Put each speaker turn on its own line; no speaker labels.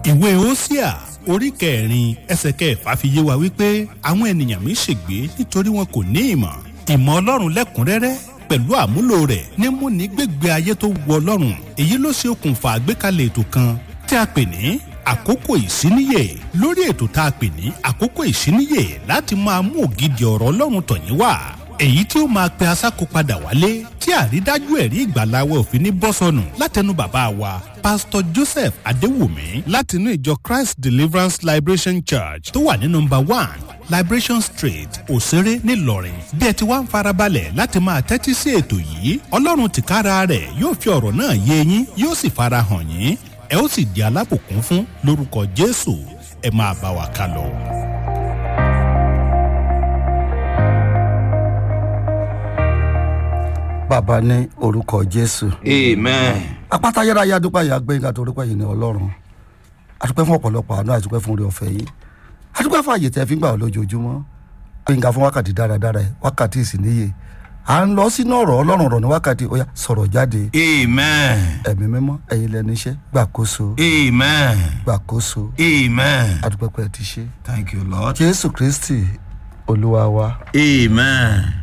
ìwé Hósíà orí kẹrin ẹsẹ̀ kẹfà fi yé wa wípé àwọn ènìyàn mi ṣègbé nítorí wọn kò ní ìmọ̀ ìmọ̀ ọlọ́run lẹ́kùnrẹ́rẹ́ pẹ̀lú àmúlò rẹ̀ ní múni gbégbé ayé tó wọ ọlọ́run èyí ló ṣe okùnfà àgbékalẹ̀ ètò kan tí a pè ní àkókò ìsíníyè lórí ètò tá a pè ní àkókò ìsíníyè láti máa mú ògidì ọ̀rọ̀ ọlọ́run tọ̀yín wá èyí tí ó máa pe asáko padà wálé tí àrídájú ẹ̀rí ìgbàláwẹ̀ òfin ní bọ́sọ̀nù látẹnu bàbá wa pásítọ̀ joseph adéwùmí látinú ìjọ christ deliverance liberation church tó wà ní nọmba one liberation street òṣèré ńìlọrin bí ẹ ti wá ń farabalẹ̀ láti máa tẹ́tí sí ètò yìí ọlọ́run tìkára rẹ̀ yóò fi ọ̀rọ̀ náà yé yín yóò sì farahàn yín ẹ ó sì di alábùkún fún lórúkọ jésù ẹ máa bá wa ká lọ.
bàbá ní orúkọ jésù.
amen.
apáta ayérayé adúpẹ́ yìí agbẹ́yìn tó orúkọ yìí ní ọlọ́run adúpẹ́ fún ọ̀pọ̀lọpọ̀ àánú adúpẹ́ fún orí ọ̀fẹ́ yìí adúpẹ́ fún àyè tẹ́ fi ń gbà ọ́ lójoojúmọ́ gbẹ̀ngà fún wákàtí dáradára ẹ̀ wákàtí ìsìníye à ń lọ sínú ọ̀rọ̀ ọlọ́run ọ̀rọ̀ ní wákàtí ó yá sọ̀rọ̀ jáde
amen.
ẹ̀mí mímọ́ ẹ̀yin lẹ́nu iṣẹ́ gbàkóso
amen.
gbàkóso
amen.
adúpẹ́ pé ẹ ti ṣe
thank you lord.
jésù kristi olúwa wa
amen.